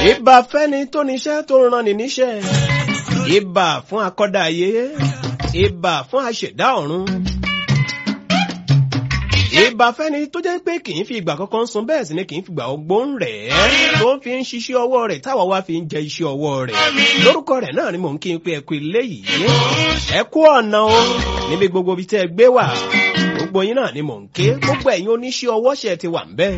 ìbà fẹ́ni tó níṣẹ́ tó ràn ní níṣẹ́ ìbà fún akọ́dá ayé ìbà fún aṣẹ̀dá ọ̀run ìbà fẹ́ni tó jẹ́ pé kì í fi ìgbà kankan sun bẹ́ẹ̀ sì ni kì í fi ìgbà ọgbọ́n rẹ̀ tó fi ń ṣiṣẹ́ ọwọ́ rẹ̀ táwa wá fi ń jẹ iṣẹ́ ọwọ́ rẹ̀ lórúkọ rẹ̀ náà ni mò ń kí n pé ẹ kú ilé yìí ẹ kú ọ̀nà o níbi gbogbo ibi tẹ́ ẹ gbé wà gbogbo yín náà ni mò ń ké gbogbo ẹ̀yin oníṣẹ́ ọwọ́ ṣe ti wà ń bẹ́ẹ̀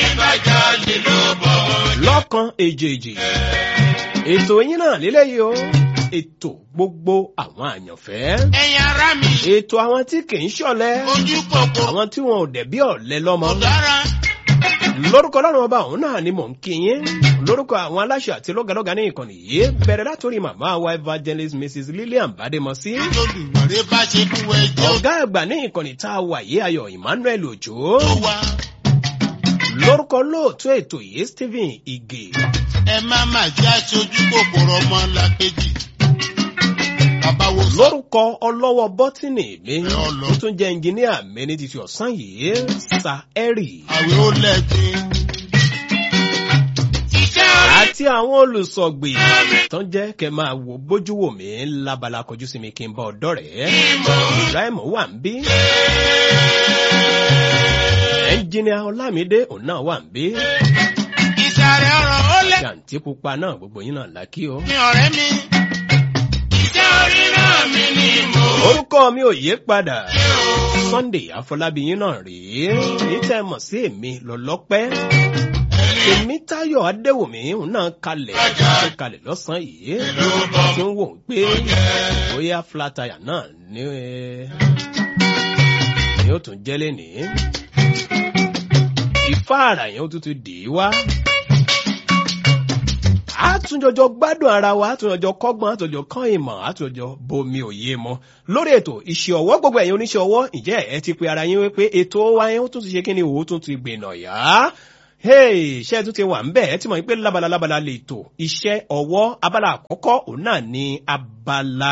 lọ́kan èjèèjì ètò yín náà lélẹ́yìí o ètò gbogbo àwọn àyànfẹ́ ẹ̀yin ará mi ètò àwọn tí kì í ṣọ̀lẹ ojú kòkò àwọn tí wọn ò dẹ̀ bí ọ̀lẹ lọ́mọ dára lórúkọ ọlọ́run ọba òun náà ni mò ń kí yín lórúkọ àwọn aláṣẹ àti lọ́gàlọ́gà ní ìkànnì yìí bẹ̀rẹ̀ látòrí màmá wa evangelist mrs lillian bademosi lódùmarè bá ṣe fún ẹjọ́ ọ̀gá àgbà ní ìkànnì tá a wà yìí ayọ̀ emmanuel ojo tó wá lórúkọ lóòtú ètò yìí stephen ige ẹ má má jẹ́ aṣojú kòkòrò ọmọ làkejì bàbá wo sọ lórúkọ ọlọ́wọ́ bọ́tìnì mi ọlọ. tó tún jẹ́ ẹnjìníà mi ní títí ọ̀sán yìí sa eri àwẹ̀ ó lẹ́gbin. iṣẹ́ orí àti àwọn olùsọ̀gbì tó ń jẹ́ kẹ́ máa wo bójú wò mí lábala kọjú sí mi kí n bá ọ̀dọ́ rẹ̀ ibrahim wà ń bí ẹnjìníà ọlámídé òun náà wà ń bí ìsàrẹ̀ ọ̀rọ̀ ó lẹ́ jàǹtí pupa náà gbogbo yín náà lákì o. mi ọ̀rẹ́ mi. iṣẹ́ orí náà mi ni mo. orúkọ mi ò yé padà sunday àfọlábíyín náà rèé ní tẹ́ ẹ mọ̀ sí èmi lọ́lọ́pẹ́ èmi táyọ̀ adéwòmí òun náà kalẹ̀ tó kalẹ̀ lọ́sàn-án yìí tí ń wò ó pé bóyá flatire náà ní ẹ ni ó tún jẹ́ lénìí ìfáàrà yẹn ó tún ti dì í wá àtúnjọjọ gbádùn ara wa àtúnjọjọ kọ́gbọ́n àtúnjọjọ kọ́ ìmọ̀ àtúnjọjọ bomi òye mọ́ lórí ètò iṣẹ́ ọwọ́ gbogbo ẹ̀yin oníṣẹ́ ọwọ́ ǹjẹ́ ẹ ti pe ara yín wípé ètò wa yẹn ó tún ti ṣe kí ni òun tún ti gbìnà yá hey iṣẹ́ tún ti wà ń bẹ̀ ẹ ti mọ̀ pé lábala lábala lè tò iṣẹ́ ọwọ́ abala àkọ́kọ́ òun náà ní abala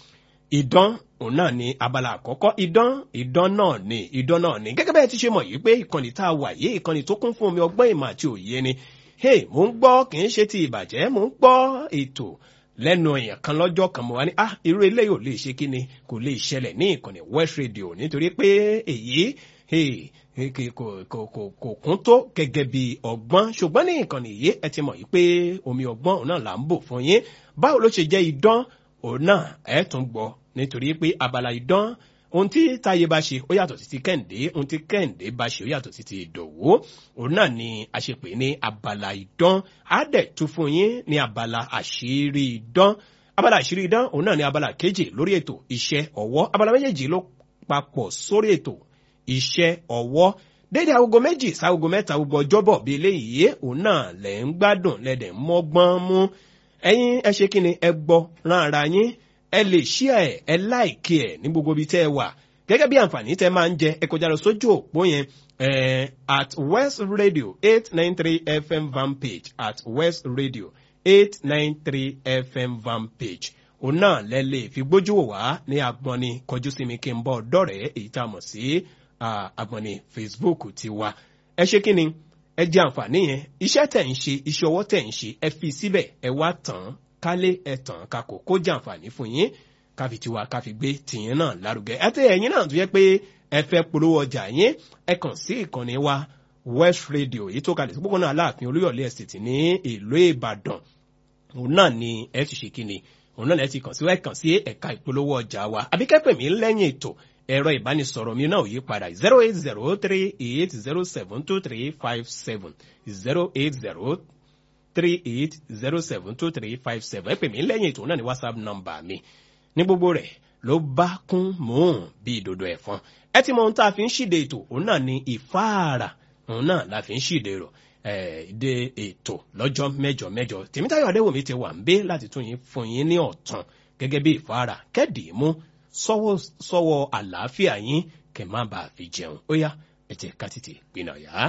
ìdán òun náà ní abala àkọ́kọ́ ìdán ìdán náà ní ìdán náà ní gẹ́gẹ́ bẹ́ẹ̀ ti ṣe mọ̀ yìí pé ìkànnì tá a wà yìí ìkànnì tó kún fún omi ọgbọ́n ìmọ̀ àti òye ni hey mò ń gbọ́ kì í ṣe ti ìbàjẹ́ mò ń gbọ́ ètò lẹ́nu èèyàn kan lọ́jọ́ kan mo wá ní ah irú eléyìí ò lè ṣe kí ni kò lè ṣẹlẹ̀ ní ìkànnì west radio nítorí pé èyí hey kò kò kò kò kò kún tó gẹ́gẹ́ bí ọgbọ́n ṣùgbọ́n ní ìkànnì yìí ẹ ti mọ̀ yìí pé omi ọgbọ́n òun náà là ń bò fún yín báwo ló ṣe jẹ́ idán òun náà ẹ tún gbọ́ nítorí pé abala idán ohun tí táyé bá ṣe ó yàtọ̀ sí ti kẹ́hìndé ohun tí kẹ́hìndé bá ṣe ó yàtọ̀ sí ti ìdòwú òun náà ni a ṣe pè ní abala idán á dẹ̀ tún fún yín ní abala àṣírí idán abala àṣírí idán òun náà ni abala kejì lórí ètò iṣẹ́ ọwọ́ abala méjèèjì ló papọ̀ sórí ètò iṣẹ́ ọwọ́ dédé agogo méjì ságogo mẹ́ta gbogbo ọjọ́bọ̀ bíi eléyìí òun náà lẹ̀ ń gbádùn lẹ́dẹ̀ ń mọ́gbọ́n mú ẹ̀yin ẹ ṣe kí ni ẹ gbọ́ rán ara yín ẹ lè ṣí ẹ ẹ láìkí ẹ ní gbogbo ibi tẹ́ ẹ wà gẹ́gẹ́ bí àǹfààní tẹ́ máa ń jẹ ẹ kọjá lọ sójú òpó yẹn eh, at west radio eight nine three fm van page at west radio eight nine three fm van page òun náà lẹ lè fi gbójú wò wá ní agbọ́ni kọjú sí mi kí n bọ́ dọ́rẹ̀ẹ́ èyí tá a mọ̀ sí ah, agbọ́ni facebook ti wa ẹ ṣe kí ni ẹ jẹ àǹfààní yẹn iṣẹ́ tẹ̀ ń ṣe iṣẹ́ ọwọ́ tẹ̀ ń ṣe ẹ fi síbẹ̀ ẹ wá tàn án kálé ẹ̀tàn kakò kó jàǹfààní fún yín káfi tiwa káfi gbé tìyín náà lárugẹ àti ẹ̀yin náà tó yẹ pé ẹ fẹ́ polówó ọjà yín ẹ kàn sí ìkànnì wa west radio èyí tó kalẹ̀ sí pópónà aláàfin olúyọ̀lé ẹ̀sìtì ní ìlú ìbàdàn òun náà ni ẹ ti ṣe kíni òun náà lẹ ti kàn sí ẹ kàn sí ẹ̀ka ìpolówó ọjà wa àbíkẹ́pẹ̀ mi lẹ́yìn ètò ẹ̀rọ ìbánisọ̀rọ̀ mi náà yí padà zero eight zero three eight zero seven two three five seven zero eight zero three eight zero seven two three five seven ẹ pè mí lẹ́yìn ètò náà ní whatsapp number mi ní gbogbo rẹ̀ ló bá kún mòún bí ìdodo ẹ̀fọn ẹ ti mọ ohun tá a fi ń ṣìde ètò òun náà ní ìfáàrà òun náà la fi ń ṣìde rò ìdè ètò lọ́jọ́ mẹ́jọ mẹ́jọ tèmítayọ̀ adéwòmí ti wà ń bé láti tún yín fún yín ní ọ̀tàn gẹ́gẹ́ bí ìfáàrà kẹ́dì mú sọ́wọ́ sọ́wọ́ àlàáfíà yín kẹ́ má bàa fi jẹun ó yá ẹ jẹ́ ká tètè pinnu ọ̀yá.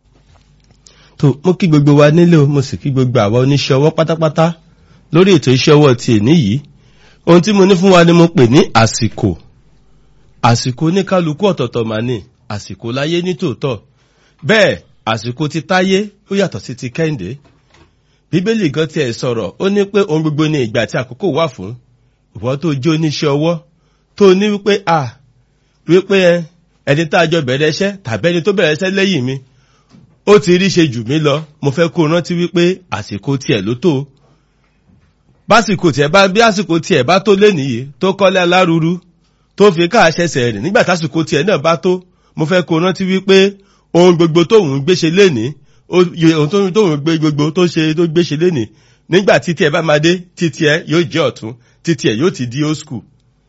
tó mo kí gbogbo wa nílé o mo sì kí gbogbo àwa oníṣẹ́ ọwọ́ pátápátá lórí ètò iṣẹ́ ọwọ́ ti èní yìí ohun tí mo ní fún wa ni mo pè ní àsìkò àsìkò oníkálukú ọ̀tọ̀ọ̀tọ̀ mà ní àsìkò láyé ní tòótọ́ bẹ́ẹ̀ àsìkò ti táyé ó yàtọ̀ sí ti kẹ́hìndé bíbélì gan tiẹ̀ sọ̀rọ̀ ó ní pé ohun gbogbo ní ìgbà tí àkókò wà fún ìwọ tó jẹ́ oníṣẹ́ ọwọ́ tó ní wípé à wípé ẹni tá a jọ bẹ̀rẹ̀ iṣẹ́ tàbí ẹni tó bẹ̀rẹ̀ iṣẹ́ lẹ́yìn mi ó ti rí ṣe jù mí lọ mo fẹ́ kó rántí wípé àsìkò tiẹ̀ ló tó básìkò tiẹ̀ bá bí àsìkò tiẹ̀ bá tó lénìí tó kọ́lé aláruru tó fi káàṣẹsẹ̀ rìn nígbà tásìkò tiẹ̀ náà bá tó mo fẹ́ kó rántí wípé ohun gbogbo tóun gbéṣe lénìí ohun tóun gbé gbogbo tó ṣe tó gbéṣe lénìí nígbà títí ẹ bá máa dé títí ẹ yóò jẹ́ ọ̀tún títí ẹ yóò ti di old school.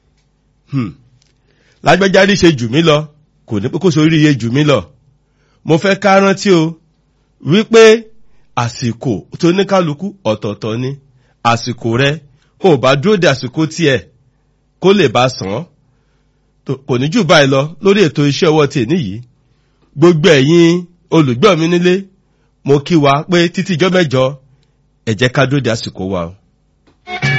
lágbẹ́járí ṣe jù mí lọ kò ní pé kó sórí iye jù mí lọ mo fẹ́ ká rántí o wípé àsìkò tó ní kálukú ọ̀tọ̀ọ̀tọ̀ ni àsìkò rẹ ò bá dúró de àsìkò tiẹ̀ kó lè bá sàn án kò ní jù báyìí lọ lórí ètò iṣẹ́ ọwọ́ tiẹ̀ níyìí gbogbo ẹ̀yin olùgbọ́ mi nílé mo kí wa pé títí ijọ́ mẹ́jọ ẹ jẹ́ ká dúró de àsìkò wa o.